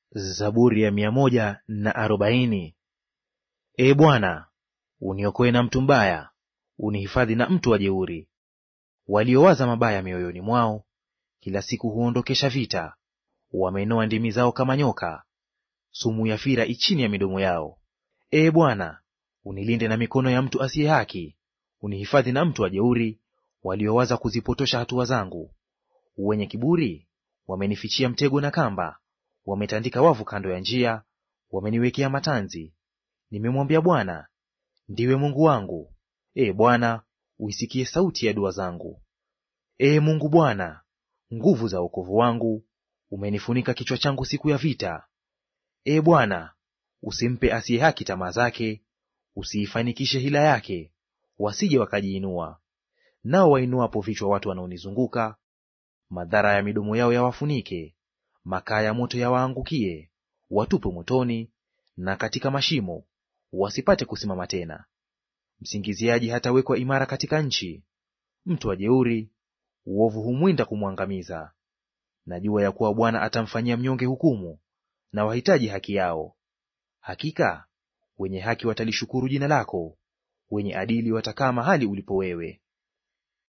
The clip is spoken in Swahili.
Zaburi ya mia moja na arobaini. Ee Bwana, uniokoe na mtu mbaya, unihifadhi na mtu wa jeuri. Waliowaza mabaya mioyoni mwao, kila siku huondokesha vita. Wamenoa ndimi zao kama nyoka, sumu ya fira ichini ya midomo yao. Ee Bwana, unilinde na mikono ya mtu asiye haki, unihifadhi na mtu wa jeuri, waliowaza kuzipotosha hatua zangu. Wenye kiburi wamenifichia mtego na kamba, wametandika wavu kando ya njia, wameniwekea matanzi. Nimemwambia Bwana, ndiwe Mungu wangu. Ee Bwana, uisikie sauti ya dua zangu. Ee Mungu Bwana, nguvu za wokovu wangu, umenifunika kichwa changu siku ya vita. Ee Bwana, usimpe asiye haki tamaa zake, usiifanikishe hila yake, wasije wakajiinua. Nao wainuapo vichwa watu wanaonizunguka, madhara ya midomo yao yawafunike. Makaa ya moto yawaangukie, watupwe motoni na katika mashimo, wasipate kusimama tena. Msingiziaji hatawekwa imara katika nchi; mtu wa jeuri, uovu humwinda kumwangamiza. Najua ya kuwa Bwana atamfanyia mnyonge hukumu, na wahitaji haki yao. Hakika wenye haki watalishukuru jina lako, wenye adili watakaa mahali ulipo wewe.